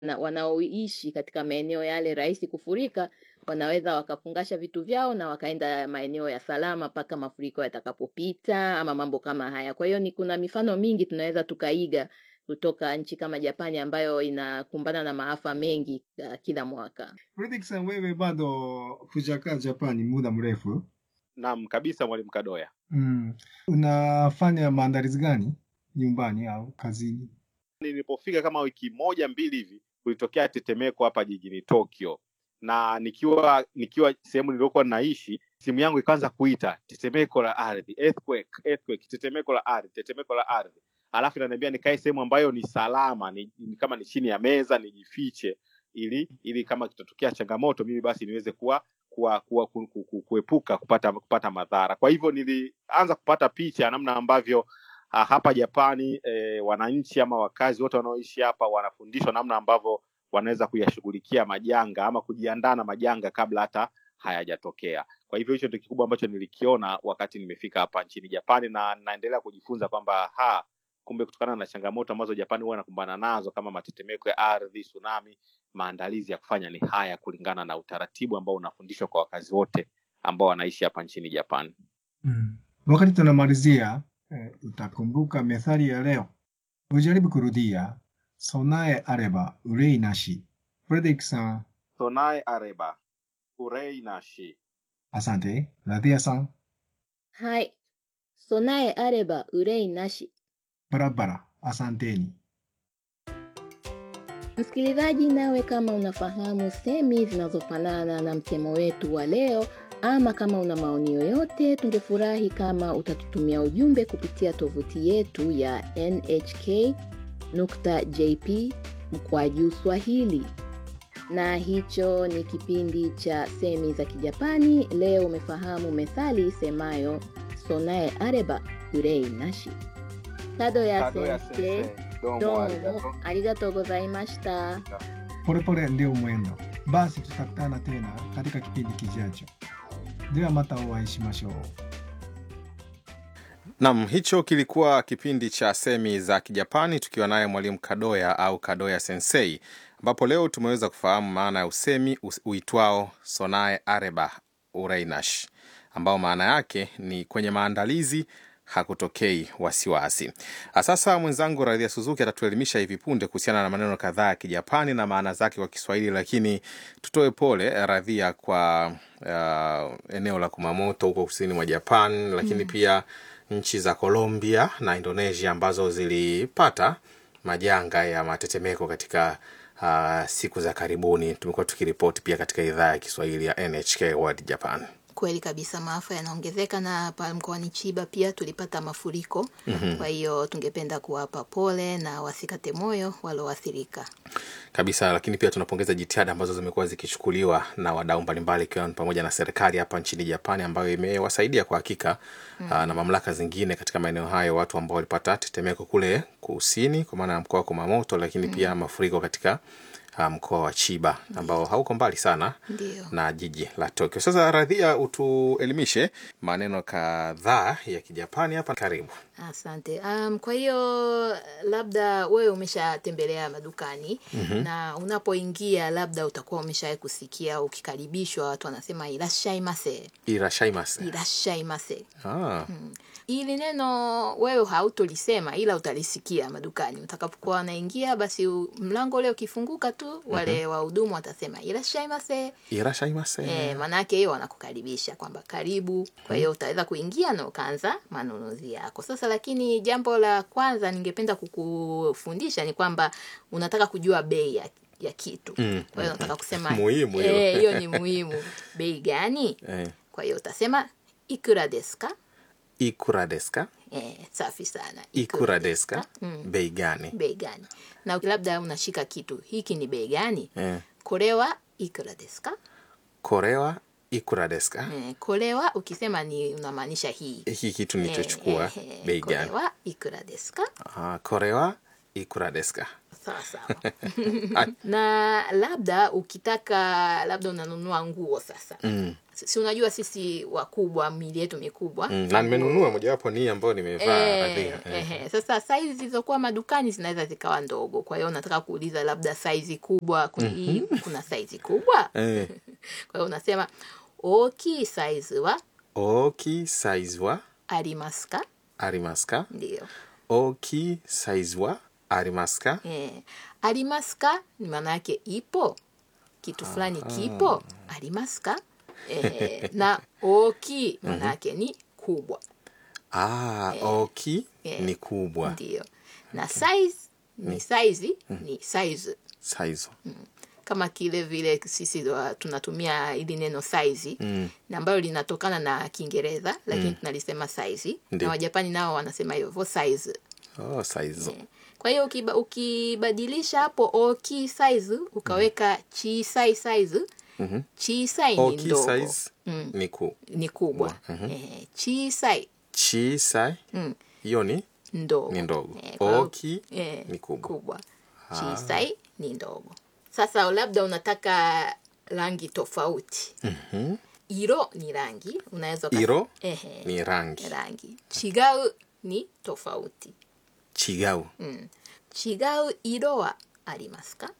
na wanaoishi katika maeneo yale rahisi kufurika wanaweza wakafungasha vitu vyao na wakaenda maeneo ya salama mpaka mafuriko yatakapopita ama mambo kama haya. Kwa hiyo ni kuna mifano mingi tunaweza tukaiga kutoka nchi kama Japani ambayo inakumbana na maafa mengi uh, kila mwaka. Fredrick san, wewe bado hujakaa Japani muda mrefu. Naam kabisa, mwalimu Kadoya. Mm. Unafanya maandalizi gani nyumbani au kazini? Nilipofika kama wiki moja mbili hivi, kulitokea tetemeko hapa jijini Tokyo, na nikiwa nikiwa sehemu niliyokuwa naishi, simu yangu ikaanza kuita tetemeko la ardhi, earthquake, earthquake, tetemeko la ardhi, tetemeko la ardhi, alafu inaniambia nikae sehemu ambayo ni salama, ni, ni kama ni chini ya meza nijifiche, ili ili kama kitatokea changamoto mimi basi niweze kuwa kuwa, kuwa ku, ku, ku, kuepuka kupata kupata madhara. Kwa hivyo nilianza kupata picha ya namna ambavyo ah, hapa Japani eh, wananchi ama wakazi wote wanaoishi hapa wanafundishwa namna ambavyo wanaweza kuyashughulikia majanga ama kujiandaa na majanga kabla hata hayajatokea. Kwa hivyo hicho ndio kikubwa ambacho nilikiona wakati nimefika hapa nchini Japani, na naendelea kujifunza kwamba ha kumbe kutokana na changamoto ambazo Japani huwa inakumbana nazo kama matetemeko ya ardhi, tsunami, maandalizi ya kufanya ni haya kulingana na utaratibu ambao unafundishwa kwa wakazi wote ambao wanaishi hapa nchini Japani. Mm. Wakati tunamalizia eh, utakumbuka methali ya leo. Ujaribu kurudia sonae areba urei nashi. Fredrick san, Sonae areba urei nashi. asante. Radhia san, Hai, sonae areba urei nashi. barabara, asanteni. Msikilizaji, nawe kama unafahamu semi zinazofanana na msemo wetu wa leo, ama kama una maoni yoyote, tungefurahi kama utatutumia ujumbe kupitia tovuti yetu ya nhk.jp mkwaju Swahili. Na hicho ni kipindi cha semi za Kijapani. Leo umefahamu methali isemayo sonae areba urei nashi. Kadoya Kadoya sensei, sensei, domo domo arigato. arigatou gozaimashita. Polepole ndio mwendo. Basi tutakutana tena katika kipindi kijacho. De wa mata o会いしましょう。 Nam, hicho kilikuwa kipindi cha semi za Kijapani tukiwa naye mwalimu Kadoya au Kadoya Sensei, ambapo leo tumeweza kufahamu maana ya usemi us- uitwao sonae areba ureinash, ambao maana yake ni kwenye maandalizi hakutokei wasiwasi. Ah, Sasa mwenzangu Radhia Suzuki atatuelimisha hivi punde kuhusiana na maneno kadhaa ya Kijapani na maana zake kwa Kiswahili, lakini tutoe pole eh, Radhia kwa uh, eneo la Kumamoto huko kusini mwa Japan, lakini pia nchi za Colombia na Indonesia ambazo zilipata majanga ya matetemeko katika uh, siku za karibuni. Tumekuwa tukiripoti pia katika idhaa ya Kiswahili ya NHK World Japan. Kweli kabisa, maafa yanaongezeka na hapa mkoani Chiba pia tulipata mafuriko. Kwa hiyo tungependa kuwapa pole na wasikate moyo walioathirika. kabisa lakini pia tunapongeza jitihada ambazo zimekuwa zikichukuliwa na wadau mbalimbali ikiwa ni pamoja na serikali hapa nchini Japani ambayo imewasaidia kwa hakika aa, na mamlaka zingine katika maeneo hayo watu ambao walipata tetemeko kule kusini kwa maana ya mkoa wa Kumamoto, lakini pia mafuriko katika aa, mkoa wa Chiba ambao hauko mbali sana Ndio. na jiji la Tokyo. Sasa Radhia, utuelimishe maneno kadhaa ya Kijapani hapa. Karibu. Asante. Um, kwa hiyo labda wewe umeshatembelea madukani na unapoingia labda utakuwa umeshawahi kusikia ukikaribishwa watu wanasema irashaimase, Irashaimase. irashaimase. Ah, Hili neno wewe hautolisema ila utalisikia madukani utakapokuwa wanaingia, basi u- mlango ule ukifunguka tu wale wahudumu watasema irashaimase. irashaimase. Eh, maanake hiyo wanakukaribisha kwamba karibu. Kwa hiyo utaweza kuingia na ukaanza manunuzi yako. Sasa lakini jambo la kwanza ningependa kukufundisha ni kwamba unataka kujua bei ya, ya kitu. Mm, Kwa hiyo nataka kusema Muhimu hiyo. eh, hiyo ni muhimu. Bei gani? Eh, Kwa hiyo utasema ikura desu ka? ikura desu ka? Eh, safi sana. ikura desu ka? Mm. bei gani Bei gani? Na labda unashika kitu, hiki ni bei gani? eh, Korewa ikura desu ka? korewa ikura desu ka? Eh, korewa ukisema ni unamaanisha hii. hiki kitu nilichochukua Eh, eh, bei これ gani はいくらですか ah, korewa ikura desu ka? sawa sawa na labda ukitaka labda unanunua nguo sasa mm. si unajua sisi wakubwa mili yetu mikubwa Mm. na nimenunua mojawapo ni hii ambayo nimevaa Eh, Radhia. Eh. ehe. Sasa saizi zilizokuwa madukani zinaweza zikawa ndogo, kwa hiyo unataka kuuliza labda saizi kubwa kuna, hii, kuna saizi kubwa Eh. kwa hiyo unasema oki saizi wa oki size wa arimasu ka arimasu ka ndio oki size wa arimasu ka eh. arimasu ka ni maana yake ipo kitu fulani kipo arimasu ka eh, na oki maana yake ni kubwa ah, oki Eh. ni kubwa ndio na size ni saizi ni size size kama kile vile sisi wa- tunatumia ili neno saizi Mm. na ambayo linatokana na kiingereza lakini tunalisema saizi Ndio. na wajapani nao wanasema hivyo size oh, size kwa hiyo ukiba, ukibadilisha hapo oki size ukaweka chisai size Mhm. chisai ni oki ndogo size Mm. ni ku ni kubwa eh, chisai chisai Mm. hiyo ni ndogo ni ndogo Eh, kwa hiyo- oki eh, ni kubwa kubwa chisai ni ndogo sasa labda unataka rangi tofauti Mhm. iro ni rangi unaweza ukas- iro ehe, ni rangi rangi chigau ni tofauti chigau mm. chigau iro wa arimasu ka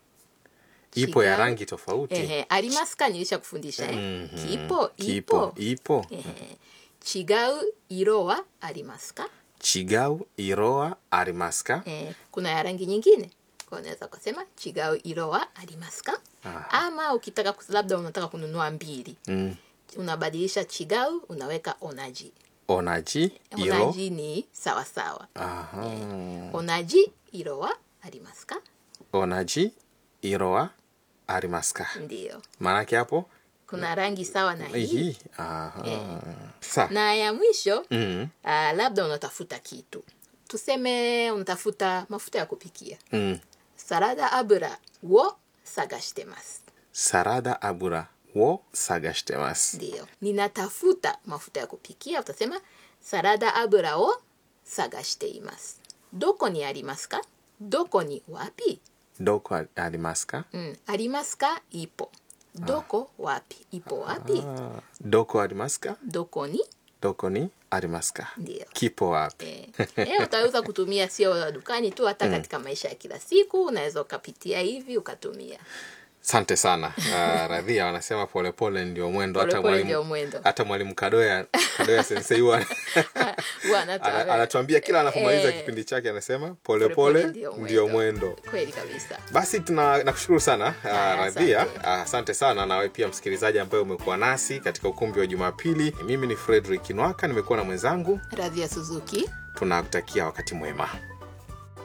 ipo ya Chigau- rangi tofauti ehe, arimasu ka nilisha kufundisha eh? Mhm. kipo kipo ipo ipo ehe. chigau iro wa arimasu ka chigau iroa arimasu ka eh, kuna ya rangi nyingine kwa unaweza ukasema chigau iro wa arimasu ka Aha. ama ukitaka kus- labda unataka kununua mbili mm. unabadilisha chigau unaweka onaji onaji iro onaji ni sawasawa Aha. onaji iro wa arimasu ka onaji iroa arimasu ka ndio maanake hapo kuna rangi sawa na hii hii Aha. sa na ya mwisho mm. uh, labda unatafuta kitu tuseme unatafuta mafuta ya kupikia Mm. sarada abura wo sagashitemasu sarada abura wo sagashitemasu ndio ninatafuta mafuta ya kupikia utasema sarada abura wo sagashiteimasu doko ni arimasu ka doko ni wapi doko a- arimasu ka mm, arimasu ka ipo doko wapi ipo wapi Ah. doko arimasu ka doko ni doko ni arimasu ka ndio kipo wapi Eh, eh, utaweza kutumia sio dukani tu hata katika maisha ya kila siku unaweza ukapitia hivi ukatumia asante sana uh, radhia wanasema polepole ndio mwendo hata Polepole ndio mwalimu mwendo. hata mwalimu kadoya kadoya sensei huwa Huwa anatu- ana- anatuambia kila anapomaliza Eh, kipindi chake anasema polepole polepole ndio ndio mwendo. mwendo kweli kabisa basi tuna nakushukuru sana uh, Haya, radhia asante. Ah, asante sana nawe pia msikilizaji ambaye umekuwa nasi katika ukumbi wa jumapili mimi ni fredrik nwaka nimekuwa na mwenzangu radhia suzuki tunakutakia wakati mwema